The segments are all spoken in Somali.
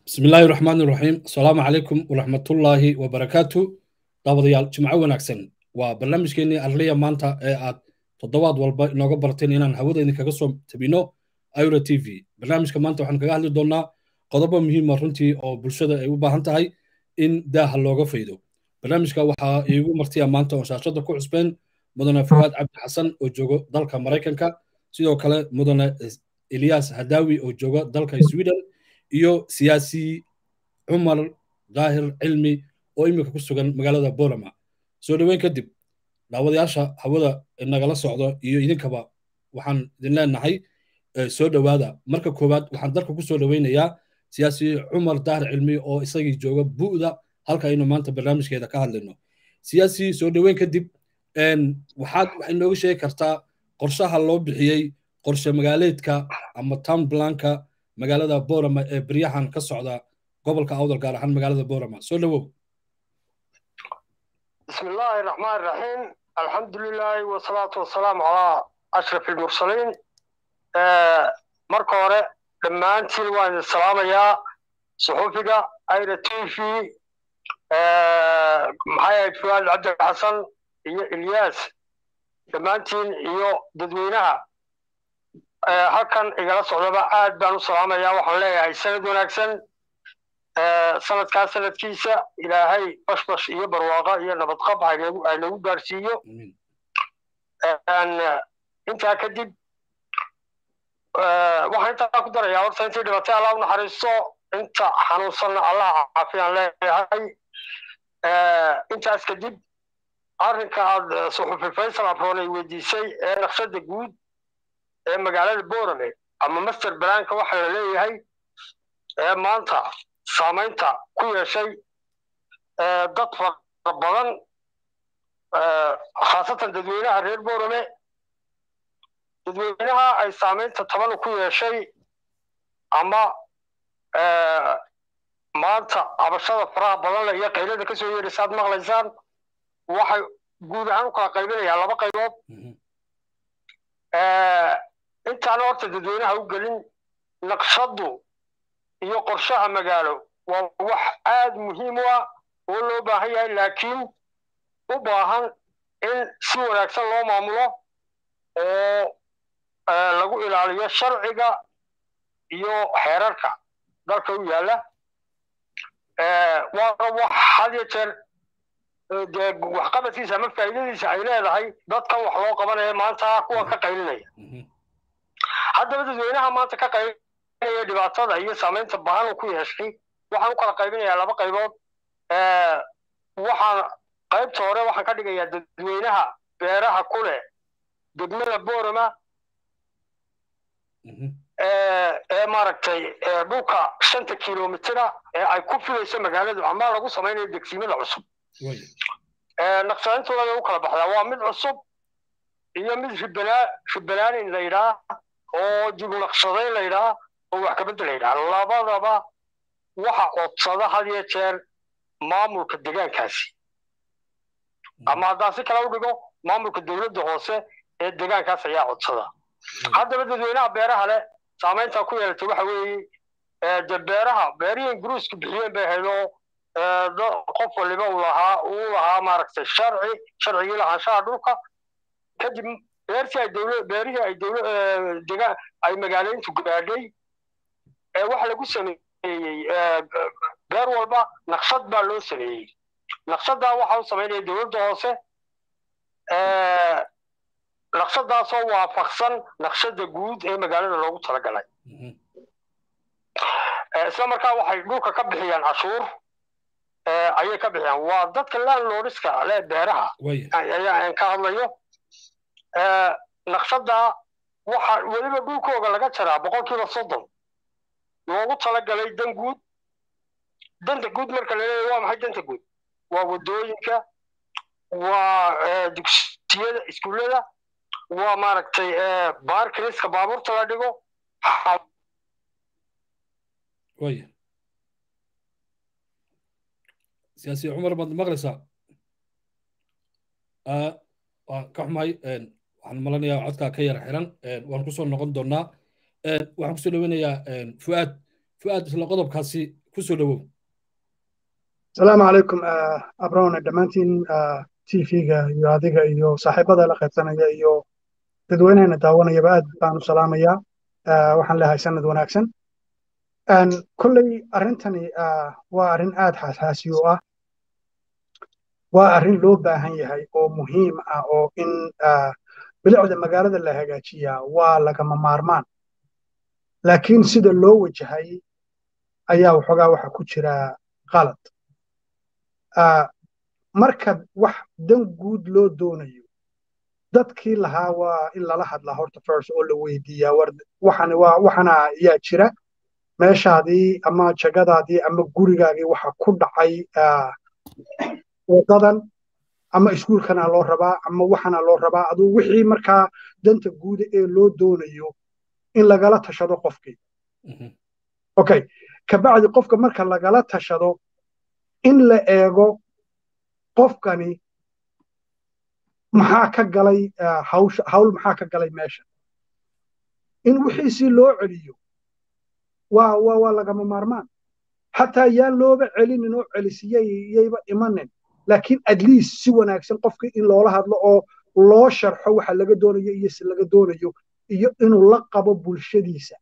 bismi illaahi raxmaan iraxiim asalaamu calaykum waraxmatullaahi wabarakaatu daawadayaal jimco wanaagsan waa barnaamijkeennii arliya maanta ee aad toddobaad walba inooga barteen inaan hawada idinkaga soo tabino ira t v barnaamijka maanta waxaan kaga hadli doonnaa qodobo muhiima runtii oo bulshada ay u baahan tahay in daaha looga faydo barnaamijka waxaa iigu martiya maanta oo shaashada ku cusbeen mudane fuwaad cabdi xasan oo joogo dalka maraykanka sidoo kale mudane eliyas hadawi oo jooga dalka sweden iyo siyaasi cumar daahir cilmi oo iminka ku sugan magaalada bolama soo dhoweyn kadib daawadayaasha hawada nagala socdo iyo idinkaba waxaan idin leenahay soo dhowaada marka koowaad waxaan dalka ku soo dhoweynayaa siyaasi cumar daahir cilmi oo isagii jooga bu'da halka aynu maanta barnaamijkeeda ka hadlayno siyaasi soo dhoweyn kadib waxaad waxay nooga sheegi kartaa qorshaha loo bixiyey qorshe magaaleedka ama town blanka magaalada borama ee beryahan ka socda gobolka awdal gaar ahaan magaalada borama soo dhowow بسم الله الرحمن الرحيم الحمد لله والصلاة والسلام على أشرف المرسلين marka hore dhammaantiin waan idin salaamayaa suxufiga ayra t v maxay ahayd fuwaad cabdi xasan iyo ilyaas dhammaantiin iyo dadweynaha halkan igala socdaba aad baan u salaamayaa waxaan leeyahay sanad wanaagsan sanadkaa sanadkiisa ilaahay bashbash iyo barwaaqa iyo nabadqab haynagu gaarsiiyo intaa kadib waxaan intaa ku darayaa horta intii dhibatay allah u naxariisto inta xanuunsanna allah caafiyaan leeyahay intaas kadib arrinka aad suxufi faysal abroon ay weydiisay ee naqshada guud ee magaalada borame ama master blanka waxa la leeyahay ee maanta saamaynta ku yeeshay dad fara badan khaasatan dadweynaha reer borame dadweynaha ay saamaynta toban ku yeeshay ama maanta abashada faraha badan leh iyo qaylada ka soo yeedhaysa aad maqlaysaan waxay guud ahaan u kala qaybinayaa laba qaybood intaana horta dadweynaha u gelin naqshadu iyo qorshaha magaalo waa wax aad muhiim u ah oo loo baahan yahay laakiin u baahan in si wanaagsan loo maamulo oo lagu ilaaliyo sharciga iyo xeerarka dalka u yaalla waana wax had iyo jeer dee waxqabadkiisa ama faa'iidadiisa ay leedahay dadkan wax loo qabanaya maanta kuwa ka qaylinaya haddaba dadweynaha maanta ka qaylinaya dhibaatada iyo saamaynta bahan ku yeeshay waxaan u kala qaybinayaa laba qaybood waxaan qaybta hore waxaan ka dhigayaa dadweynaha beeraha ku leh degmada borama ee maaragtay dhulka shanta kilomitira ee ay ku filayso magaaladu ama lagu samaynayo degsiimada cusub naqshadintooda u kala baxdaa waa mid cusub iyo mid ribanaa ribanaanin la yidhaa oo dib naqshadayn la yidhaa oo wax kabedel la yidhaa labadaba waxa codsada had iyo jeer maamulka degaankaasi ama haddaan si kale u dhigo maamulka dowladda hoose ee degaankaas ayaa codsada haddaba dadweynaha beeraha leh saamaynta ku yeelatay waxa weeye de beeraha beerihii ingiriisku bixiyeen bay ahayd oo qof waliba uu lahaa uu lahaa maaragtay sharci sharcigii lahaanshaha dhulka kadib beertii ay dowla beerihii ay dowla degaan ay magaaleyntu gaadhay ee waxa lagu sameeyey beer walba naqshad baa loo sameeyey naqshaddaa waxa u samaynaya dowladda hoose naqshadaasoo waafaqsan naqshada guud ee magaalada loogu talagalay isla markaa waxay dhulka ka bixiyaan cashuur ayay ka bixiyaan waa dadka landlordska le beeraha ayaan ka hadlayo naqshaddaa waxa weliba dhulkooga laga jaraa boqolkiiba soddon loogu talagalay dan guud danta guud marka la leeyahy waa maxay danta guud waa waddooyinka waa dugsiyada iskuullada waa maaragtay baarkiriska baabuurta la dhigo waya siyaasi cumar baad maqlaysaa waan ka xumahay waxaan malanayaa codkaa ka yara xiran waan kusoo noqon doonaa waxaan kusoo dhaweynayaa fuaad fuaad isla qodobkaasi ku soo dhowow asalaamu calaykum abrone dhammaantiin tv-ga iyo adiga iyo saaxiibada la qaybsanaya iyo dadweynehena daawanayaba aad baan u salaamayaa waxaan leeyahay sanad wanaagsan kolley arrintani waa arrin aad xasaasi u ah waa arrin loo baahan yahay oo muhiim ah oo in bilicda magaalada la hagaajiyaa waa lagama maarmaan laakiin sida loo wajahay ayaa waxoogaa waxa ku jira qalad marka wax dan guud loo doonayo dadkii lahaa waa in lala hadlaa horta first oo la weydiiyaa war waxani waa waxana yaa jira meeshaadii ama jagadaadii ama gurigaagii waxa ku dhacay wadadan ama iskuulkana loo rabaa ama waxana loo rabaa aduu wixii markaa danta guuda ee loo doonayo in lagala tashado qofkii okay kabacdi qofka marka lagala tashado in la eego qofkani maxaa ka galay hawl maxaa ka galay meesha in wixiisii loo celiyo waa waa waa lagama maarmaan xataa yaan looba celinin oo celisiyayba imanin laakiin at least si wanaagsan qofkii in loola hadlo oo loo sharxo waxa laga doonayo iyo si laga doonayo iyo inuu la qabo bulshadiisa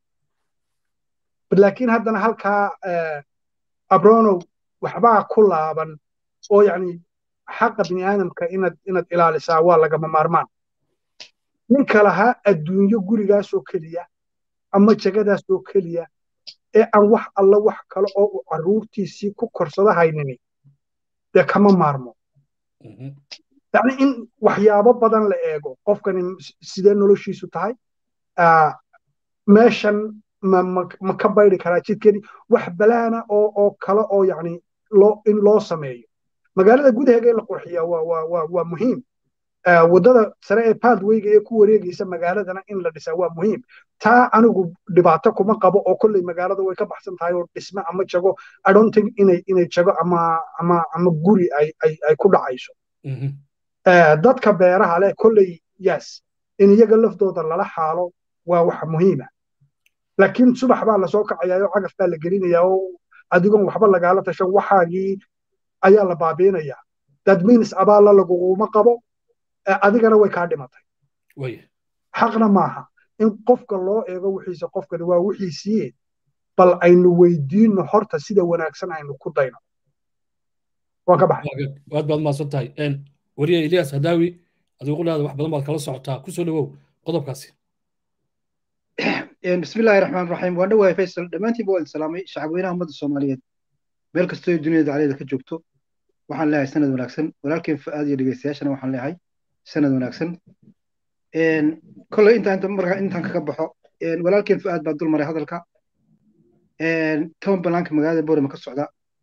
laakiin haddana halkaa abronow waxbaa ku laaban oo yani xaqa bini aadamka inaad inaad ilaalisaa waa lagama maarmaan ninka lahaa adduunyo gurigaasoo keliya ama jagadaasoo keliya ee aan wax alla wax kale oo uu carruurtiisii ku korsado haynini dee kama maarmo yani in waxyaabo badan la eego qofkani sidee noloshiisu tahay meeshan ma ka bayri karaa jidkani wax balaana oo oo kale oo yani loo in loo sameeyo magaalada gudaheega in la qurxiyaa waa waa waa waa muhiim waddada sare ee pathwayga ee ku wareegaysa magaaladana in la dhisaa waa muhiim taa anigu dhibaato kuma qabo oo kolley magaalada way ka baxsan tahay oo dhisme ama jago i don't think inay inay jago ama ama ama guri ay ay ay ku dhacayso dadka beeraha leh kolley yes in iyaga laftooda lala xaalo waa wax muhiima laakiin subax baa lasoo kacayaa oo cagaf baa la gelinayaa oo adigoon waxba lagaala tashan waxaagii ayaa la baabiinayaa that means abaalla laguguma qabo adigana way kaa dhimatay xaqna maaha in qofka loo eego wixiisa qofkani waa wixiisii bal aynu weydiinno horta sida wanaagsan aynu ku dayno waan ka baxay aad baad mahadsan tahay wariye ilyas hadaawi adigu qulaada wax badan baad kala socotaa ku soo dhowow qodobkaasi بسم الله الرحمن الرحيم وانا واي فيصل دمانتي بو السلامي شعب وينها مدى الصوماليات meel kastoo duniyada caleeda ka joogto waxaan leeyahay sanad wanaagsan walaalkeen fa'aad iyo dhegeystayaashana waxaan leeyahay sanad wanaagsan kolley intaan inta markaa intaan kaga baxo walaalkeen fa'aad baa dul maray hadalka toban banaanka magaalada boorama ka socda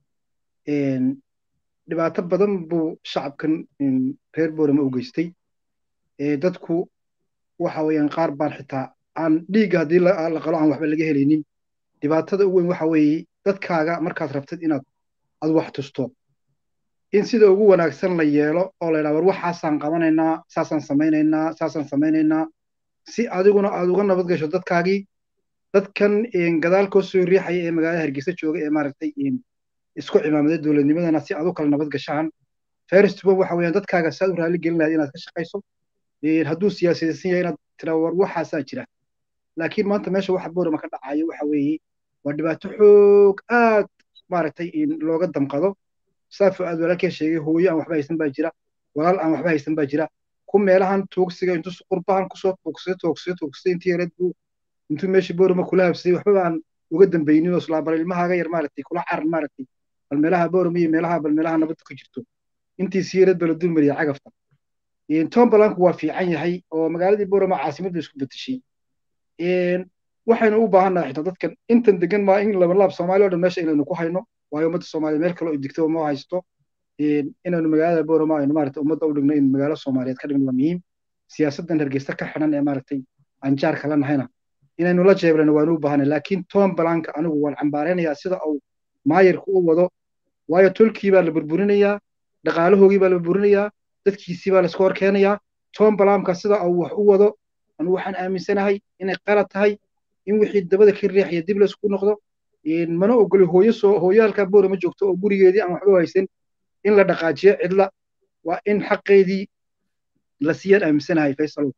dhibaato badan buu shacabkan reer boorama u geystay dadku waxa weeyaan qaar baan xitaa aan dhiigga haddii la qalo aan waxba laga helaynin dhibaatada ugu weyn waxa weeye dadkaaga markaad rabtid inaad ad wax tusto in sida ugu wanaagsan la yeelo oo la yidhaha war waxaasaan qabanaynaa saasaan samaynaynaa saasaan samaynaynaa si adiguna aad uga nabad gasho dadkaagii dadkan gadaal koo soo riixaya ee magaalada hargeysa jooga ee maaragtay isku cimaamaday dowladnimadana si aad u kala nabad gashaan first one waxa weeyaan dadkaaga saad u raalli gelin lahayd inaad ka shaqayso hadduu siyaasadaysan yahay inaad tiraa war waxaasaa jira laakiin maanta meesha waxa boorama ka dhacayo waxa weeye waa dhibaato xoog aad maaragtay looga damqado saafo aad walaalkeen sheegay hooyo aan waxba haysan baa jira walaal aan waxba haysan baa jira ku meelahan tuugsiga intuu qurbahan kusoo tuugsaday tuugsaday tuugsaday intii yareed buu intuu meeshii boorama kula habsaday waxba aan uga dambaynin oo islaa bal ilmahaaga yar maaragtay kula caran maaragtay bal meelaha boorama iyo meelaha bal meelaha nabadda ku jirto intii si yareed baa la dulmariya cagafta tombalanku waa fiican yahay oo magaaladii boorama caasimad bay isku betashay waxaynu u baahannahay xitaa dadkan intan degan maa in labalaab soomaali o dhan meesha inaynu ku hayno waayo ummadda soomaaliya meel kale oo digto ma haysto inaynu magaalada boorama aynu maaragtay ummadda u dhigno in magaalo soomaaliyeed ka dhigno waa muhiim siyaasaddan hargeysa ka xidhan ee maaragtay aan jaarka la nahayna inaynu la jeeblano waanu u baahanay laakiin tombalanka anigu waan cambaaraynayaa sida uu maayarku u wado waayo tolkii baa la burburinayaa dhaqaalahoogii baa la burburinayaa dadkiisii baa laisku hor keenayaa tombalamka sida uu wax u wado anu waxaan aaminsanahay inay qalad tahay in wixii dabada ka riixaya dib laysku noqdo mana ogoli hooyo soo hooyo halkaa boora ma joogto oo gurigeedii aan waxba haysan in la dhaqaajiyo cidla waa in xaqeedii la siiyaan aaminsanahay faysal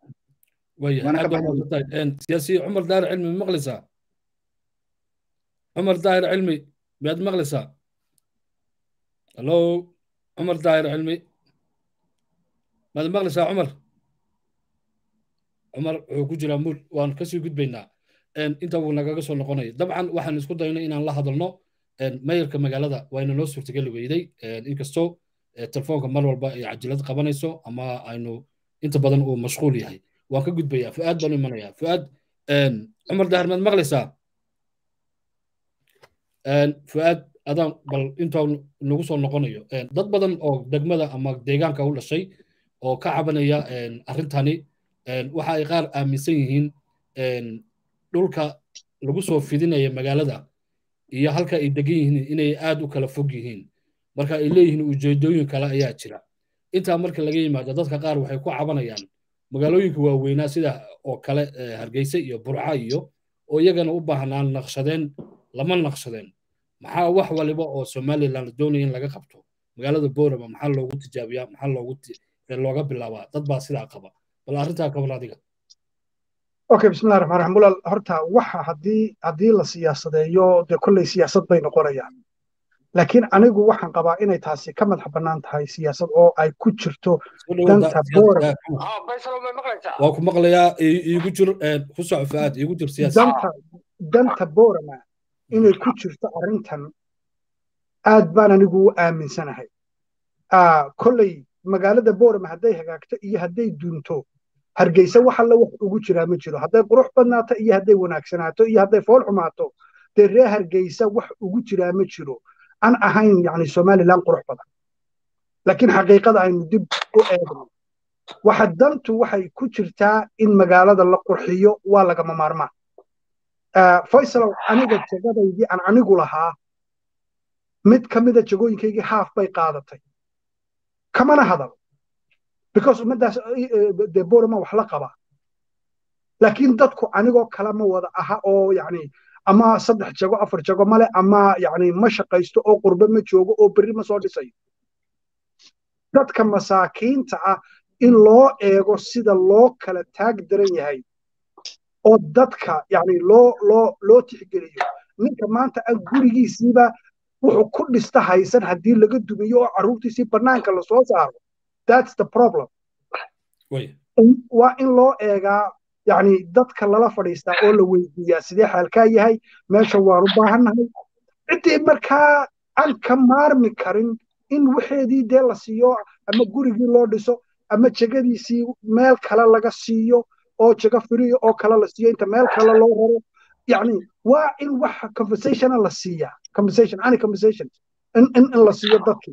siyaasi cumar daahir cilmi ma maqlaysaa cumar daahir cilmi miyaad maqlaysaa hallo cumar daahir cilmi maad maqlaysaa cumar cumar wuxuu ku jiraa muul waan kasii gudbaynaa inta wuu nagaga soo noqonaya dabcan waxaan isku daynay inaan la hadalno mayarka magaalada wayna noo suurtageli weyday inkastoo telefoonka mar walba ay cajilad qabanayso ama aynu inta badan uu mashquul yahay waan ka gudbayaa fu'aad baan u imanayaa fu'aad cumar dahar maad maqlaysaa fu'aad adaan bal intaa nagu soo noqonayo dad badan oo degmada ama deegaanka u dhashay oo ka cabanaya arrintani waxa ay qaar aaminsan yihiin dhulka lagu soo fidinaya magaalada iyo halka ay degan yihiin inay aad u kala fog yihiin marka ay leeyihiin ujeedooyin kale ayaa jira intaa marka laga yimaado dadka qaar waxay ku cabanayaan magaalooyinka waaweynaa sida oo kale hargeysa iyo burca iyo oo iyagana u baahnaan naqshadeen lama naqshadeen maxaa wax waliba oo somaliland la doonaya in laga qabto magaalada boorama maxaa loogu tijaabiyaa maxaa loogu looga bilaabaa dad baa sidaa qaba bal arrintaa kaban adiga okay bismillahi raxmaan raxiim walaal horta waxa haddii haddii la siyaasadeeyo dee kolley siyaasad bay noqonayaan laakiin anigu waxaan qabaa inay taasi ka madax bannaan tahay siyaasad oo ay ku jirto danta boorama waa ku maqlayaa iigu jir ku soco fu'aad iigu jir siyaasi danta danta boorama inay ku jirto arrintan aad baan anigu u aaminsanahay kolley magaalada boorama hadday hagaagto iyo hadday dunto hargeysa wax alla wax ugu jiraa ma jiro hadday qurux badnaato iyo hadday wanaagsanaato iyo hadday fool xumaato dee ree hargeysa wax ugu jiraa ma jiro aan ahayn yani somaliland qurux badan laakiin xaqiiqada aynu dib u eegno waxa dantu waxay ku jirtaa in magaalada la qurxiyo waa lagama maarmaan faysalow aniga jegadaydii aan anigu lahaa mid ka mida jegooyinkaygii haaf bay qaadatay kamana hadal because ummaddaas dee borama wax la qaba laakiin dadku anigoo kale ma wada aha oo yani ama saddex jago afar jago male ama yani ma shaqaysto oo qurbe ma joogo oo berri ma soo dhisayo dadka masaakiinta ah in loo eego sida loo kala taag daran yahay oo dadka yani loo loo loo tixgeliyo ninka maanta aan gurigiisiiba wuxuu ku dhista haysan haddii laga dumiyo oo carruurtiisii bannaanka lasoo saaro that's the problem waa in loo eegaa yani dadka lala fadhiistaa oo la weydiiyaa sidee xaalkaa yahay meesha waan u baahannahay ciddii markaa aan ka maarmi karin in waxeedii dee la siiyo ama gurigii loo dhiso ama jegadiisii meel kale laga siiyo oo jego firiyo oo kale la siiyo inta meel kale loo raro yani waa in wax conversationa la siiyaa conversation any conversation in, in, in la siiyo dadkii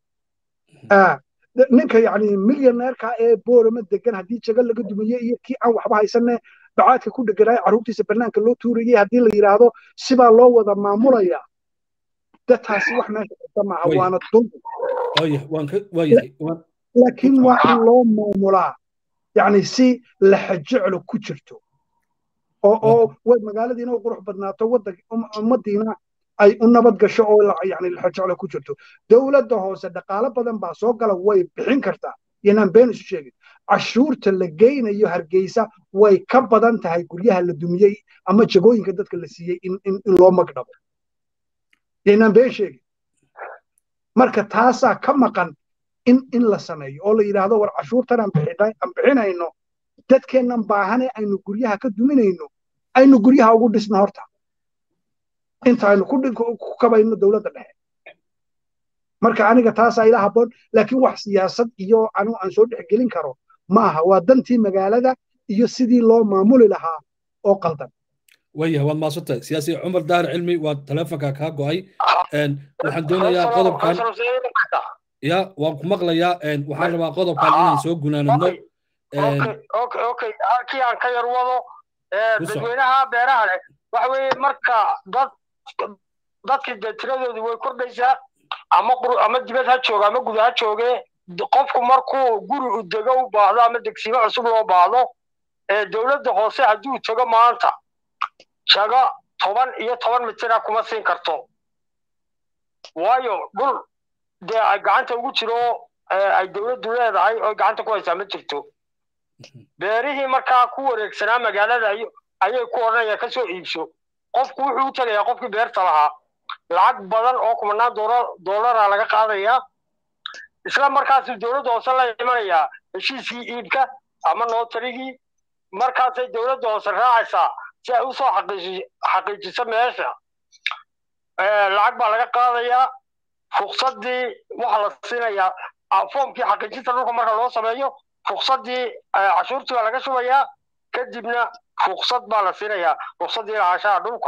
ninka yani milyoneerka ee boorama degan haddii jego laga dumiye iyo kii aan waxba haysanne bacaadka ku dheganaayo carruurtiisa bannaanka loo tuurayay haddii la yidhaahdo sibaa loo wada maamulaya de taasi wax meesha kasta maaha waana dulmi laakiin waa in loo maamulaa yani si laxajeclo ku jirto oo oo way magaaladiina u qurux badnaato ummadiina ay u nabad gasho oo yani laxajeclo ku jirto dowladda hoose dhaqaalo badan baa soo gala way bixin kartaa yanaan been isu sheegin cashuurta la geynayo hargeysa way ka badan tahay guryaha la dumiyey ama jagooyinka dadka la siiyey in in loo magdhabo yanaan been sheegin marka taasaa ka maqan in in la sameeyo oo la yidhaahdo war cashuurtan aan bixinayno dadkeennan baahane aynu guryaha ka duminayno aynu guryaha ugu dhisno horta inta aynu ku kabayno dowladda dhexe marka aniga taasaa ila habboon laakiin wax siyaasad iyo anigu aan soo dhexgelin karo ma aha waa dantii magaalada iyo sidii loo maamuli lahaa oo qaldan waya waad maadsantahay siyaasi cumar daahir cilmi waa taleefonka kaa go'ay waxaan doonayaa qodobkan ya waan ku maqlayaa waxaan rabaa qodobkan inaan soo gunaanadno halkii aan ka yar wado dadweynaha beeraha leh waxa weeye marka dad dadkii dee tiradoodii way kordhaysaa ama ama dibad ha jooga ama guda ha jooge qofku markuu guri u dego u baahdo ama degsiimo cusub loo baahdo dowladda hoose hadduu tago maanta jaga toban iyo toban mitira kuma siin karto waayo dhul dee ay gacanta ugu jiro ay dowladdu leedahay oo gacanta ku haysaa ma jirto beerihii markaa ku wareegsanaa magaalada ayay ku odhanayaan ka soo iibso qofku wuxuu u tegayaa qofkii beerta lahaa lacag badan oo kumanaan doolara laga qaadayaa isla markaasuu dowladda hoose la imanayaa heshiiskii iibka ama nootarigii markaasay dowladda hoose raacaysaa si ay usoo xaqiijiso meesha lacag baa laga qaadayaa fuksadii waxa la siinayaa foomkii xaqiijinta dhulka marka loo sameeyo fuksadii cashuurtii baa laga shubayaa kadibna fuksad baa la siinayaa fuksadii lahaanshaha dhulka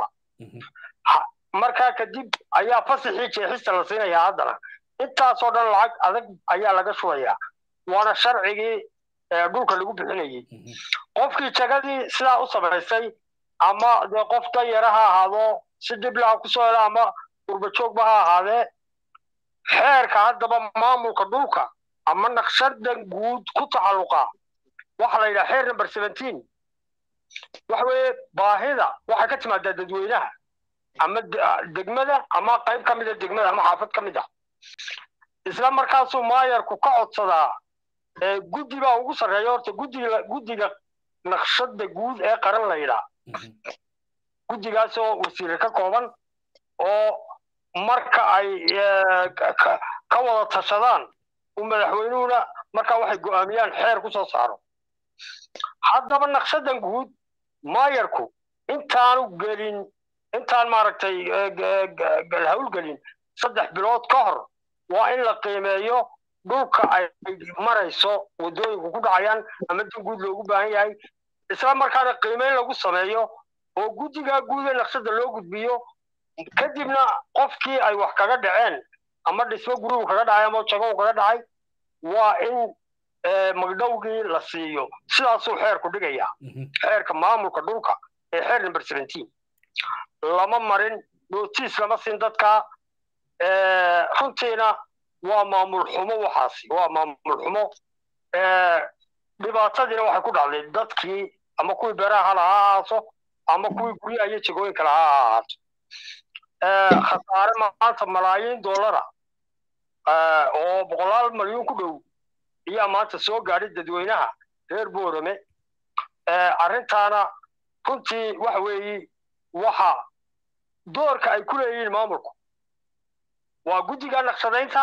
markaa kadib ayaa fasixii jeexista la siinayaa haddana intaasoo dhan lacag adag ayaa laga shubayaa waana sharcigii dhulka lagu bixinayey qofkii jagadii sidaa u samaysay ama dee qof danyara ha ahaado si dhiblaha kusoo hela ama urbajoogba ha ahaadee xeerka haddaba maamulka dhulka ama naqshadan guud ku taxalluqa waxa la yidhaha xeer number seventeen waxa weeye baahida waxay ka timaadaa dadweynaha ama degmada ama qayb ka mida degmada ama xaafad ka mid ah isla markaasuu maayarku ka codsadaa guddi baa ugu sarreeya horta guddiga guddiga naqshada guud ee qaran la yidhaa guddigaasoo wasiire ka kooban oo marka ay ka wada tashadaan uu madaxweynuhuna markaa waxay go'aamiyaan xeer ku soo saaro haddaba naqshadan guud maayarku intaanu gelin intaan maaragtay hawlgelin saddex bilood ka hor waa in la qiimeeyo dhulka ay marayso waddooyinku ku dhacayaan ama dan guud loogu baahan yahay isla markaana qiimeyn lagu sameeyo oo guddigaa guud ee naqshada loo gudbiyo kadibna qofkii ay wax kaga dhaceen ama dhismo gurubu kaga dhacay ama jagow kaga dhacay waa in magdhowgii la siiyo sidaasuu xeerku dhigayaa xeerka maamulka dhulka ee xeer number seventeen lama marin notiis lama siin dadkaa runtiina waa maamul xumo waxaasi waa maamul xumo dhibaatadiina waxay ku dhacday dadkii ama kuwii beeraha hala ha ahaato ama kuwii guryaha iyo jegooyinka laha ha ahaato khasaare maanta malaayiin dollara oo boqolaal malyuun ku dhow ayaa maanta soo gaadhay dadweynaha reer boorame arrintaana runtii waxa weeye waxa doorka ay ku leeyihiin maamulku waa guddiga naqshadaynta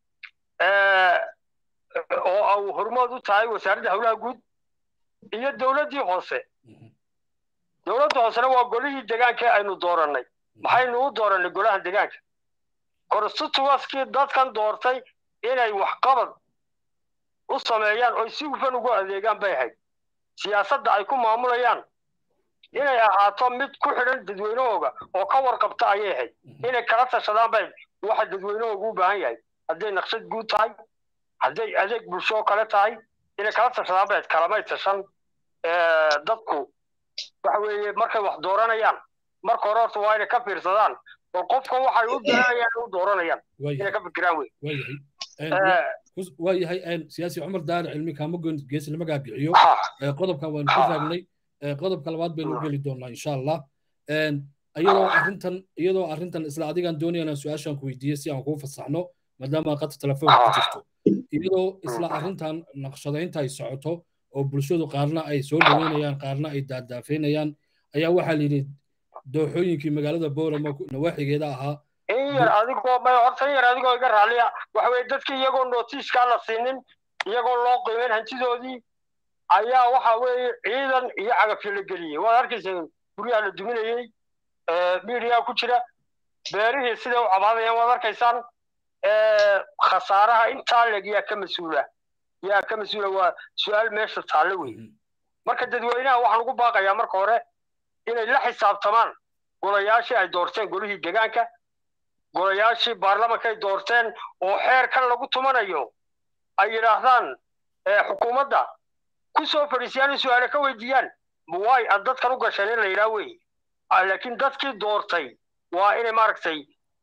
oo au hormood u tahay wasaaradda howlaha guud iyo dowladdii hoose dowladda hoosena waa golihii degaanka aynu doorannay maxaynu u doorannay golaha degaanka constituenskii dadkan doortay inay waxqabad u sameeyaan oy si hufan ugu adeegaan bay ahayd siyaasadda ay ku maamulayaan inay ahaato mid ku xidhan dadweynahooga oo ka warqabta ayay ahayd inay kala tashadaan bay waxa dadweynahooga u baahan yahay hadday naqshad guud tahay hadday adeeg bulsho kale tahay inay kala tashadaan bay kalamay tashan dadku waxa weeye markay wax dooranayaan marka hore horta waa inay ka fiirsadaan oo qofkan waxay u doonayaan u dooranayaan inay ka fikiraan wey waa yahay siyaasi cumar daare cilmi kaama goyn geesi lama gaagiciyo qodobkan waanu ka raagnay qodobka labaad baynu u geli doonaa insha allah iyadoo arrintan iyadoo arrintan isla adigaan doonaya inaan su-aashaan ku weydiiye si aan kuu fasaxno maadaama qadka telefoonka ku jirto iyadoo isla arrintan naqshadaynta ay socoto oo bulshadu qaarna ay soo dhaweynayaan qaarna ay daadaafeynayaan ayaa waxaa la yidhi dooxooyinkii magaalada boorama nawaaxigeeda ahaa in yar adigoo may horta in yar adigoo iga raaliya waxa weye dadkii iyagoo notiiskaa la siinin iyagoo loo qiimeyn hantidoodii ayaa waxa weeye ciidan iyo cagafyo la geliyey waad arkaysa guryaha la duminayey miidiyaa ku jira beerihii siday u cabaadayaan waad arkaysaan khasaaraha intaa leg yaa ka mas-uula yaa ka mas-uula waa su-aal meesha taalle wey marka dadweynaha waxaan ugu baaqayaa marka hore inay la xisaabtamaan golayaashii ay doorteen golihii degaanka golayaashii baarlamanka ay doorteen oo xeerkan lagu tumanayo ay yidhaahdaan xukuumadda ku soo fadhiisiyaan in su-aale ka weydiiyaan waay aad dadkan u gasheen in la yidhaha wey laakiin dadkii doortay waa inay maaragtay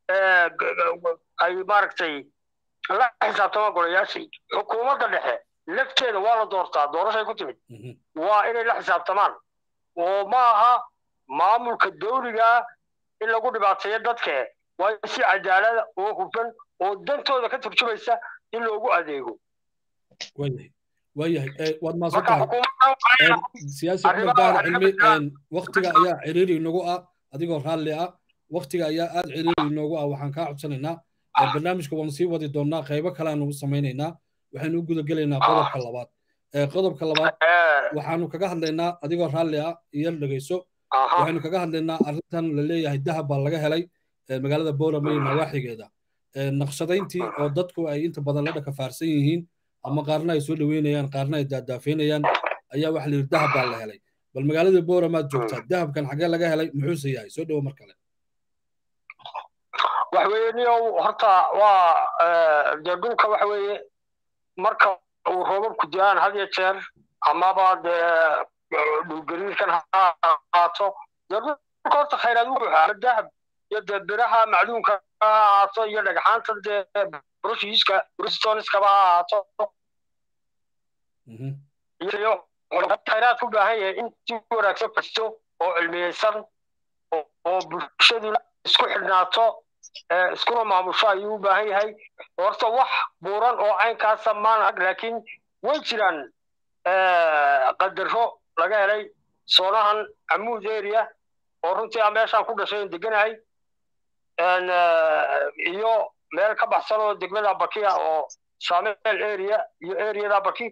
ay maaragtay la xisaabtamaan golayaashii xukuumadda dhexe lafteeda waa la doortaa doorashay ku timid waa inay la xisaabtamaan oo ma aha maamulka dawliga in lagu dhibaateeyo dadke waa in si cadaalada oo hufan oo dantooda ka turjumaysa in loogu adeego waayahay waayahay waad marka maasantahay siyaasi cumar daar cilmi waktiga ayaa ciriiri inagu ah adigoo raalli ah waktiga ayaa aad ciriiri inoogu ah waxaan kaa codsanaynaa barnaamijka waan sii wadi doonaa qaybo kaleanu samaynaynaa waxaynu u gudagelaynaa qodobka labaad qodobka labaad waxaanu kaga hadlaynaa adigoo raalli ah iyo dhegeyso waxaynu kaga hadlaynaa arrintan la leeyahay dahab baa laga helay magaalada boorama iyo nawaaxigeeda naqshadayntii oo dadku ay inta badan la dhakafaarsan yihiin ama qaarna ay soo dhaweynayaan qaarna ay daadaafaynayaan ayaa waxa la yidhi dahab baa la helay bal magaalada booramaad joogtaa dahabkan xaggee laga helay muxuuse yahay soo dhowo mar kale waxa weeye niyow horta waa dee dhulka waxa weeye marka uu roobabku da-aan had iyo jeer amaba dee dhulgariirkan ha ahaato dee dhulka horta khayraad wuxuu ama dahab iyo dee biraha macluunka ha ahaato iyo dhagxaanta dee brushiiska brustoniskaba ha ahaato iyo khayraad ku baahan yahay in si wanaagsan fasto oo cilmiyeysan oo bulshaduna isku xidhnaato iskuna maamusho ayuu u baahan yahay horta wax buuran oo caynkaasa maan arag laakiin way jiraan qadaro laga helay soonahan amuud area oo runtii a meeshaan ku dhashay in deganahay iyo meel ka baxsan oo degmada bakiya oo sameel area iyo areada baki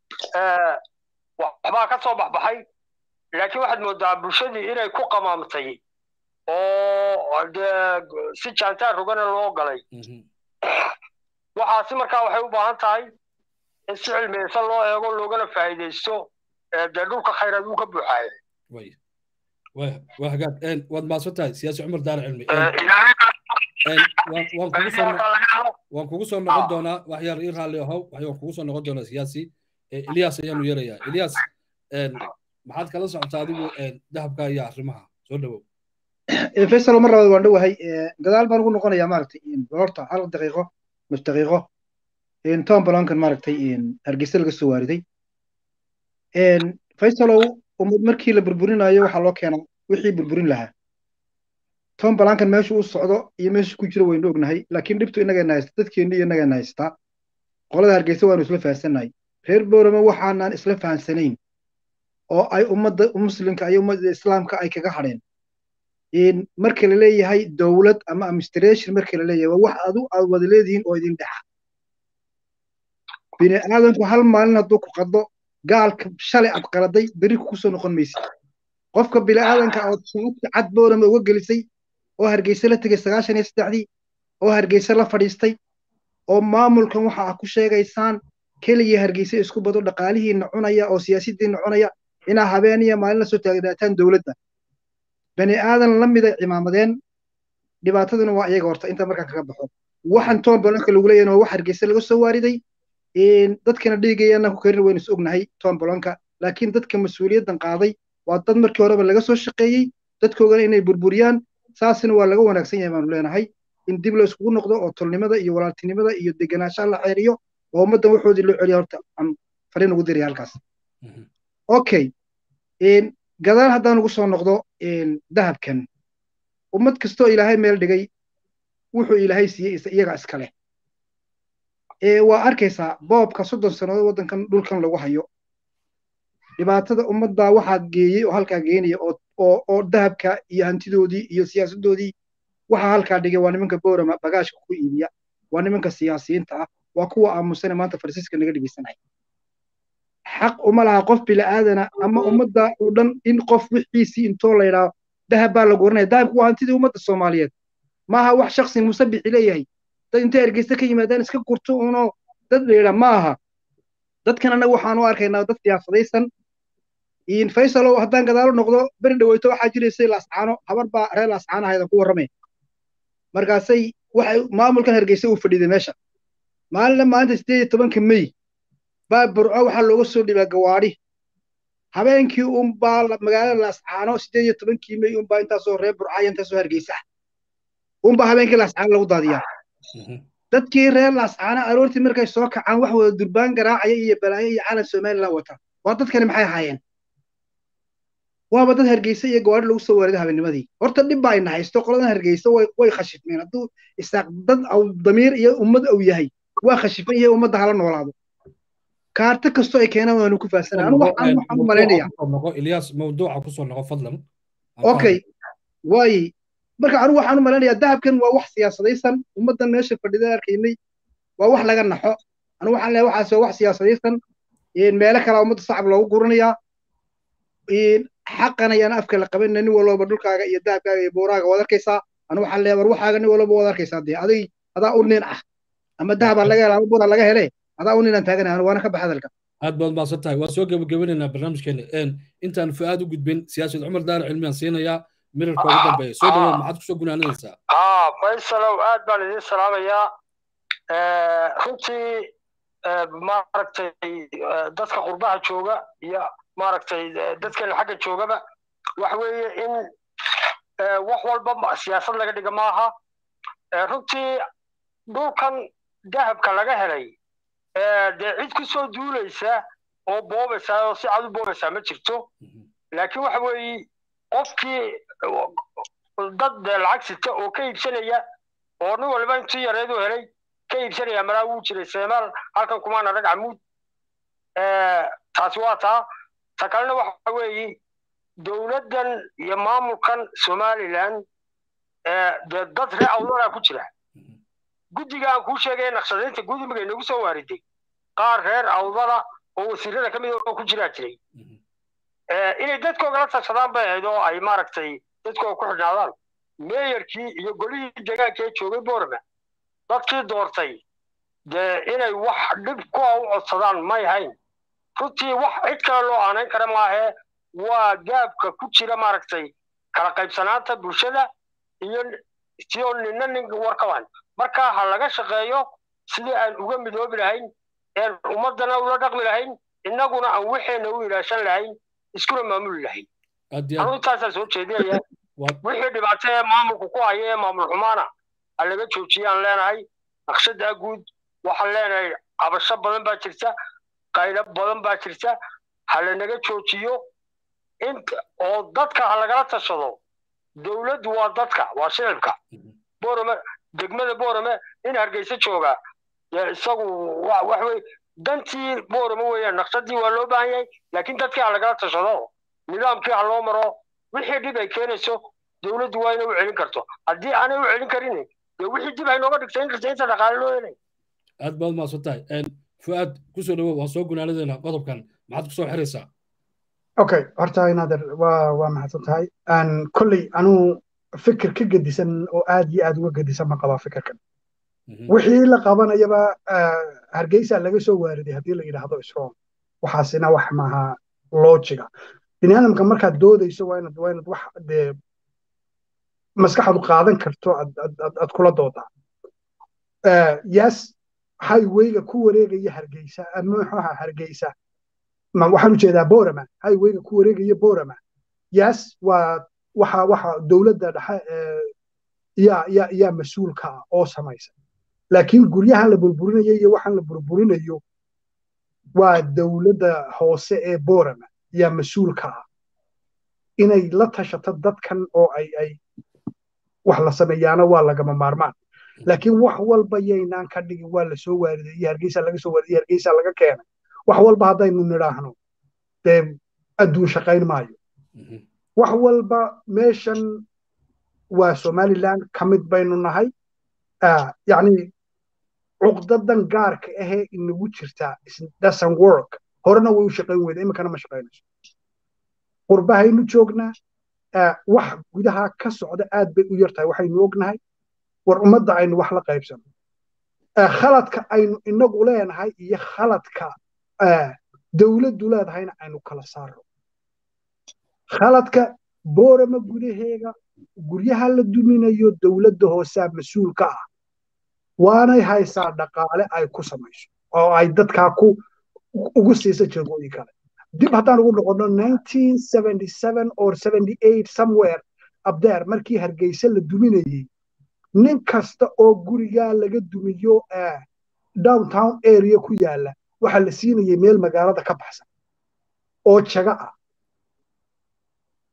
waxbaa ka soo baxbaxay laakiin waxaad moodaa bulshadii inay ku qamaamtay oo dee si jaantaan rogana loo galay waxaasi markaa waxay u baahan tahay in si cilmiyeysan loo eego loogana faa'iidaysto dee dhulka khayraad uu ka buuxaaya waa hagaag waad maasan tahay siyaasi cumar daar cilmi waan kugu soo noqon doonaa wax yar ii raalli ahow waan kugu soo noqon doonaa siyaasi ilyas ayaanu yeerayaa ilyas maxaad kala socotaa adigu dahabka iyo arrimaha soo dhowow faysal mar labaad waan dhowahay gadaal baan ugu noqonayaa maaragtay horta hal daqiiqo nus daqiiqo tom balankan maaragtay hargeysa laga soo waariday faysalow ummad markii la burburinayo waxaa loo keenaa wixii burburin lahaa tom balankan meeshu u socdo iyo meeshu ku jiro waynu ognahay laakiin dhibtu inagayna haysta dadkeenni iyo inagayna haystaa qolada hargeysa waanu isla fahansannahay reer boorama waxaanaan isla fahansanayn oo ay ummadda muslimka iyo ummadda islaamka ay kaga hadheen marka la leeyahay dowlad ama administration marka la leeyahay waa wax adu aad wada leedihiin oo idin dhexa bini aadanku hal maalin hadduu ku qaddo gaalka shalay aad qaladay beri kusoo noqon maysid qofka bini aadanka ood shaabta cad boorama uga gelisay oo hargeysa la tegay sagaashan iyo saddexdii oo hargeysa la fadhiistay oo maamulkan waxa aad ku sheegaysaan keligii hargeysa isku bado dhaqaalihiina cunaya oo siyaasidiina cunaya inaa habeen iyo maalin la soo taagnaataan dowladda bani aadan la mida cimaamadeen dhibaataduna waa iyaga horta inta markaan kaga baxo waxaan toon bolonka lagu leeyahay waa wax hargeysa laga soo waariday dadkana dhiigayana ku karin waynu is ognahay toon bolonka laakiin dadka mas-uuliyaddan qaaday waa dad markii horeba laga soo shaqeeyey dadkoogana inay burburiyaan saasina waa laga wanaagsan yahay baanu leenahay in dib la iskugu noqdo oo tolnimada iyo walaaltinimada iyo degenaanshaha la xeeriyo oo ummaddan waxoodii loo celiya horta aan fariin ugu diraya halkaas okay gadaal haddaan ugu soo noqdo dahabkan ummad kastoo ilaahay meel dhigay wuxuu ilaahay siiyey iyaga iska leh waa arkaysaa boobka soddon sannadood waddankan dhulkan lagu hayo dhibaatada ummaddaa waxaa geeyey oo halkaa geenaya oo dahabka iyo hantidoodii iyo siyaasaddoodii waxaa halkaa dhigay waa nimanka boorama bagaashka ku iibiya waa nimanka siyaasiyiinta ah waa kuwa aamusane maanta farsiiska naga dhegeysanaya xaq uma laha qof bila'aadana ama ummadda oo dhan in qof wixiisii intoo la yidhaao dahab baa la guranaya dahabku waa hantidii ummadda soomaaliyeed maaha wax shaksin musabixi leeyahay dad intay hargeysa ka yimaadaan iska gurto unoo dad la yidhaa ma aha dadkan annaga waxaan u arkaynaa dad siyaasadaysan faysalow haddaan gadaalo noqdo beri dhaweyto waxaa jiraysay laascaano habar baa reer laascaano ahaydan ku warramay markaasay waxay maamulkan hargeysa uu fadhiiday meesha maalinna maalinta sideed iyo tobanka mey baa burco waxaa looga soo dhibaa gawaadhi habeenkii unbaa magaalada laascaano sideed iyo tobankii mey unbaa intaasoo reer burcaya intaasoo hargeysa unbaa habeenkii laascaano lagu daadiyaa dadkii reer laascaano aroortii markay soo kacaan wax wada durbaan garaacaya iyo balaayo iyo calan somaliland wata waa dadkani maxay ahaayeen waaba dad hargeysa iyo gawaari lagu soo waariday habeennimadii horta dhib baa ina haysto qoladan hargeysa way way khashifmeen hadduu isaaq dad aw damiir iyo ummad aw yahay waa khashifan yahay ummadda hala noolaado kaarta kastoo ay keenaan waanu ku faahsanaa anu waxaan waxaan u malaynayaa ilyas mawduuca kusoo noqo fadlan okay waayi marka anigu waxaan u malaynayaa dahabkan waa wax siyaasadaysan ummaddan meesha fadhida arkaynay waa wax laga naxo anigu waxaan leeyahay waxaas waa wax siyaasadaysan meelo kale ummadda sacab loogu guranayaa xaqan ayaan afka la qabanina nin walba dhulkaaga iyo dahabkaaga iyo buuraaga waad arkaysaa anu waxaan leeyahay war waxaaga nin walba waad arkaysaa dee adig adaa u nin ah ama dahabaa laga hela ama buuraa laga hele adaa u ninaan taaganay anu waana ka baxa hadalka aad baad mahadsan tahay waan soo gebagabanaynaa barnaamijkeena intaan fu'aad u gudbin siyaasad cumar daara cilmiyaan siinayaa mirarka ugu dambeeya soo dhawaad maxaad kusoo gunaanadaysaa haa faysalow aad baan idiin salaamayaa runtii maaragtay dadka qurbaha jooga iyo maaragtay dadkeena xagga joogaba waxa weeye in wax walba siyaasad laga dhiga maaha runtii dhulkan dahabka laga helay dee cid ku soo duulaysa oo boobaysa oo si cad u boobaysaa ma jirto laakiin waxa weeye qofkii dad dee lacag sita oo ka iibsanaya oo nin waliba intii yareedu helay ka iibsanaya malaa wuu jiray seemaal halkan kumaana rag camuud taasi waa taa ta kalena waxa weeye dowladdan iyo maamulkan somalilan dee dad ree awdalaa ku jira guddiga aan kuu sheegaya naqshadaynta guddiga inagu soo waariday qaar reer awdala oo wasiirada ka mid oo ku jiraa jiray inay dadkooga la tashadaan bay ahayd oo ay maaragtay dadkooga ku xidhnaadaan meeyarkii iyo golihii deegaanka ee joogay boorma dadkii doortay dee inay wax dhib kuwa u codsadaan may hayn runtii wax cid kale loo aanayn kara maahee waa gaabka ku jira maaragtay kala qaybsanaanta bulshada iyo sio nina nin warkaban marka ha laga shaqeeyo sidii aan uga midoobi lahayn een ummadana ula dhaqmi lahayn innaguna aan waxeena u ilaashan lahayn iskuna maamuli lahayn anu intaasaa soo jeedinaya wixii dhibaato ee maamulku ku haya ee maamul xumaana ha laga joojiyaan leenahay naqshadaa guud waxaan leenahay cabasho badan baa jirta qaylo badan baa jirta ha lanaga joojiyo oo dadka ha lagala tashado dowladdu waa dadka waa shicibka borome degmada borome in hargeysa jooga isagu wax wey dantii borome weeyaan naqshadii waa loo baahan yahay laakiin dadkii ha lagala tashado nidaamkii ha loo maro wixii dhib ay keenayso dowladdu waa inay u celin karto haddii aanay u celin karin dee wixii dib ay nooga dhigta in kasta inta dhaqaale loo helay aad baad mahadsan tahay fu'aad kusoo dhawow waan soo gunaanadeena qodobkan maxaad kusoo xiraysaa okay horta inaader waa waa mahadsan tahay kolley anuu fikir ka gedisan oo aad iyo aad uga gedisan ma qabaa fikirkan wixii la qabanayaba hargeysa laga soo waariday haddii la yidhaahdo isroom waxaasina wax maaha loojiga biniaadamka markaad doodayso waa inaad waa inaad wax dee maskaxdu qaadan karto aad kula doodaa yes highwayga ku wareegaya hargeysa muxuuha hargeysa waxaan ujeedaa borama highwayga ku wareegaya borama yes waa waxa waxa dowladda dhexe yaa yaa yaa mas-uulka ah oo samaysa laakiin guryahan la burburinayo iyo waxaan la burburinayo waa dowladda hoose ee borama yaa mas-uulka ah inay la tashato dadkan oo ay ay wax la sameeyaana waa lagama maarmaan laakiin wax walba yaynaan ka dhigin waa lasoo waariday iyo hargeysa laga soo waariday hargeysa laga keenay wax walba haddaynu nidhaahno dee adduun shaqayn maayo wax walba meeshan waa somaliland ka mid baynu nahay yacni cuqdadan gaarka ahee inagu jirtaa doesn't work horena way u shaqayn weyda iminkana ma shaqaynayso qurbahaynu joognaa wax gudaha ka socda aad bay u yar tahay waxaynu ognahay war ummadda aynu wax la qaybsano khaladka aynu inagu leenahay iyo khaladka dowladdu leedahayna aynu kala saarno khaladka boorama gudaheega guryaha la duminayo dowladda hoosaa mas-uulka ah waanay haysaa dhaqaale ay ku samayso oo ay dadkaa ku ugu siisa jagooyin kale dib haddaan ugu noqono or somewhere abdeer markii hargeysa la duminayey nin kasta oo gurigaa laga dumiyo downtown area ku yaala waxaa la siinayay meel magaalada ka baxsan oo jaga ah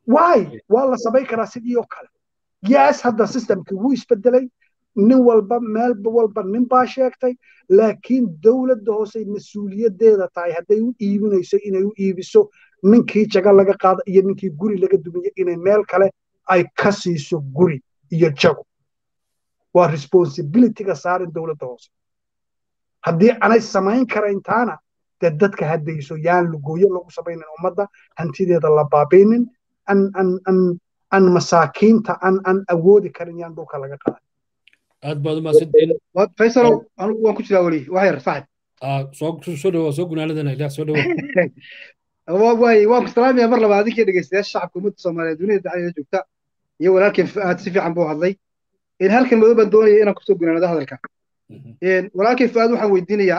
waay waa la samayn karaa sidii oo kale yes hadda systemkii wuu isbedelay nin walba meel walba nin baa sheegtay laakiin dowladda hoose mas-uuliyaddeeda tahay hadday u iibinayso inay u iibiso ninkii jaga laga qaada iyo ninkii guri laga dumiyo inay meel kale ay ka siiso guri iyo jago waa responsibilityga saaran dowladda hoose haddii anay samayn karayntaana dee dadka haddayso yaan lugooyo lagu samaynin ummadda hantideeda la baabaynin an an an an masaakiinta an an awoodi karin yaan dhulka laga qaadan aad baad umahadsantihiin faysalow anigu waan ku jiraa weli wax yar saaxib soo soo dhawaa soo gunaanadana ilaah soo dhawaa waay waan ku salaamaya mar labaad adinkii dhegeystayaasha shacabka ummadda soomaaliyeed dunida dacdeeda joogta iyo walaalkeen fu'aad si fiican buu hadlay halkan madow baan doonaya inaan kusoo gunaanado hadalka walaalkeen fu'aad waxaan weydiinayaa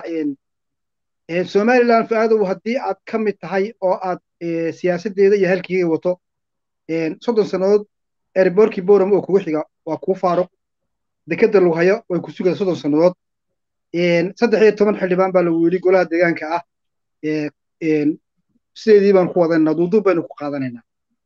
somaliland fu'aadow haddii aad ka mid tahay oo aad siyaasaddeeda iyo halkiiga wato soddon sannadood erborkii boram oo kugu xiga waa kuu faaruq dekeda lagu hayo way ku sugaya soddon sannadood saddex iyo toban xildhibaan baa lagu yidhi golaha deegaanka ah sideedii baan ku wadanayna duuduub baynu ku qaadanaynaa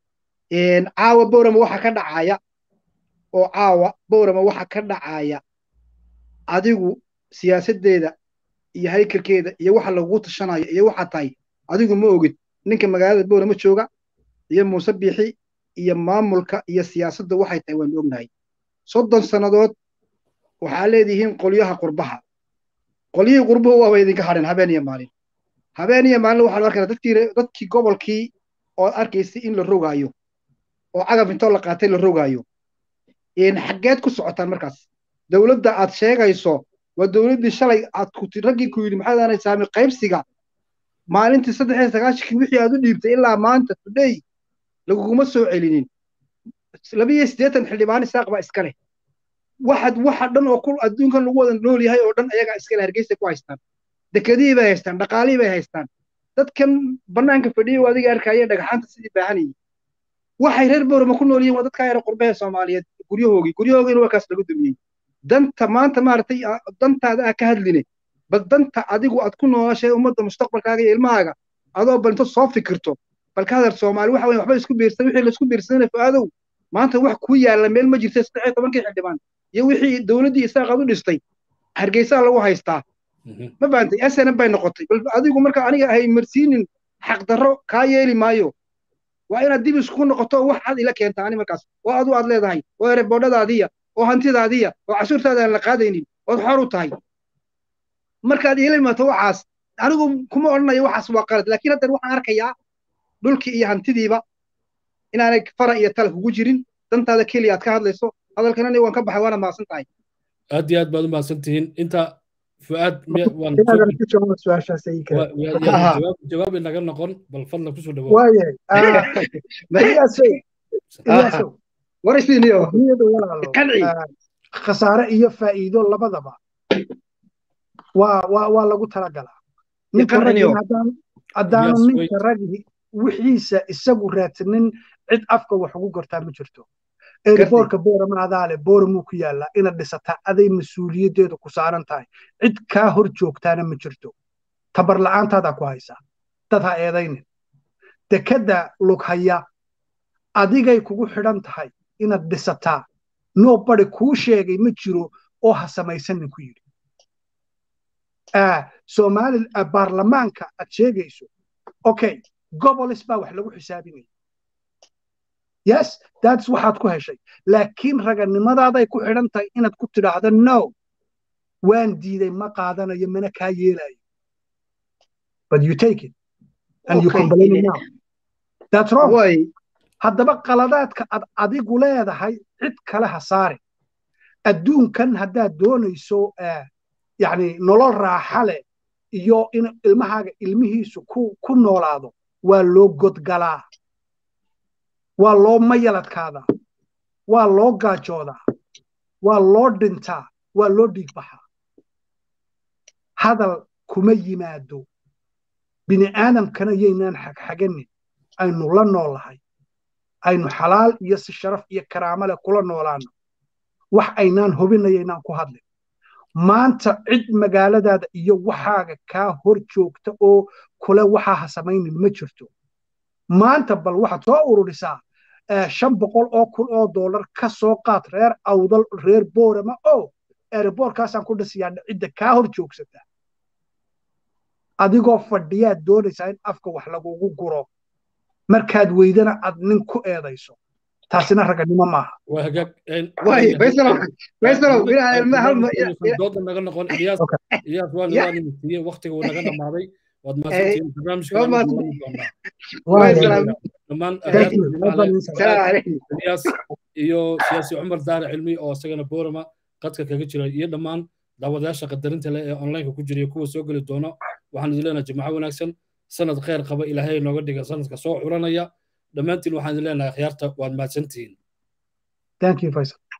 caawa borama waxa ka dhacaya oo caawa borama waxa ka dhacaya adigu siyaasaddeeda iyo haykalkeeda iyo waxa lagugu tashanayo iyo waxa tahay adigu ma ogid ninka magaalada borama jooga iyo muuse biixi iyo maamulka iyo siyaasadda waxay tahay waanu ognahay soddon sannadood waxaa leedihiin qolyaha qurbaha qolyihii qurbuhu waaba idinka hadheen habeen iyo maalin habeen iyo maalin waxaan arkayna dadkii dadkii gobolkii oo arkaysay in la rogaayo oo cagaf intoo la qaatay la rogaayo xaggeed ku socotaan markaas dowladda aad sheegayso waa dowladdii shalay aad ku raggii ku yidhi maxaad aanay saami qaybsiga maalintii saddex iyo sagaashankii wixii aad u dhiibtay ilaa maanta today laguguma soo celinin labiyo siddeetan xildhibaan isaaq baa iska leh waxaad waxa dhan oo ku adduunkan lagu wada nool yahay oo dhan ayagaa iskale hargeysa ku haystaan dekedihii bay haystaan dhaqaalihii bay haystaan dadkan bannaanka fadhiyay adiga arkaya dhagaxaanta sidii baahanayay waxay reer boorama ku nool yihiin waa dadkaa yara qurbaha soomaaliyeed guryahoogii guryahoogiina waa kaas lagu dumiyey danta maanta maaragtay dantaada ah ka hadline bal danta adigu aad ku noolashay ummadda mustaqbalkaaga iyo ilmahaaga adoo bal inta soo fikirto bal ka hadal soomaali waxa weye waxba isku biirsan wixii laisku biirsanay fu'aadow maanta wax kuu yaalla meel ma jirta saddex iyo tobankii xildhibaan iyo wixii dowladdii isaaqaad u dhistay hargeysaa lagu haystaa ma fahamtay snm bay noqotay bal adigu marka aniga ahay marsiinin xaqdarro kaa yeeli maayo waa inaad dib isku noqoto wax cad ila keenta ani markaas oo adu aad leedahay oo ereboodhadaadiya oo hantidaadiya oo cashuurtaada aan la qaadaynin ood xor u tahay markaad iila imaato waxaas anigu kuma odhanayo waxaas waa qalad laakiin haddan waxaan arkayaa dhulkii iyo hantidiiba inaanay fara iyo tala kugu jirin dantaada keliya aad ka hadlayso hadalkan aniga waan ka baxay waana mahadsan tahay aad iyo aad baad u mahadsan tihiin inta fu'aad jawaab inaga noqon bal fadlan kusoo dhawo khasaare iyo faa'iido labadaba waa lagu talagalaa haddaanu ninka ragi wixiisa isagu raadsanin cid afka wax ugu gortaa ma jirto erboorka boorama adaale booramuu ku yaallaa inaad dhisataa aday mas-uuliyaddeedu ku saaran tahay cid kaa hor joogtaana ma jirto tabar la'aantaadaa ku haysaa dad ha eedaynin dekedda lughaya adigay kugu xidhan tahay inaad dhisataa nobody kuu sheegay ma jiro oo ha samaysanin ku yidhi somali baarlamaanka aad sheegayso okay gobolis baa wax lagu xisaabinaya yes that's waxaad ku heshay laakiin raganimadaadaay ku xidhan tahay inaad ku tidhaahdo no waan diiday ma qaadanayo mana kaa yeelayo but you take it and you complain now that's wrong haddaba qaladaadka ad adigu leedahay cid kale ha saare adduunkan haddaad doonayso yani nolol raaxa leh iyo in ilmahaaga ilmihiisu ku noolaado waa loo godgalaa waa loo mayaladkaadaa waa loo gaajoodaa waa loo dhintaa waa loo dhiigbaxaa hadal kuma yimaado bini aadamkana yaynaan xagxaganin aynu la noolahay aynu xalaal iyo si sharaf iyo karaamo leh kula noolaano wax aynaan hubinayaynaan ku hadlin maanta cid magaaladaada iyo waxaaga kaa hor joogta oo kule waxaa ha samaynin ma jirto maanta bal waxaad soo ururisaa shan boqol oo kun oo dollar ka soo qaad reer awdal reer boorama oo eeriboorkaasaan ku dhisiyaa cidda kaa hor joogsata adigoo fadhiyaad doonaysaa in afka wax lagugu guro markaad weydana aad nin ku eedayso taasina raganimo maaha dooda naga noqon iyaas iyaas waa waa nimisiiye waqtiga uu naga dhamaaday waad maasantihiin barnaamijka dhammaan iyaas iyo siyaasi cumar daare cilmi oo isagana boorama qadka kaga jira iyo dhammaan daawadayaasha qadarinta leh ee onlineka ku jira kuwa soo geli doono waxaan idin leenahay jimco wanaagsan sanad kheyr qaba ilaahay nooga dhiga sanadka soo xuranaya dhammaantiin waxaan idin leenahay akhyaarta waad mahadsantihiin thank you faisal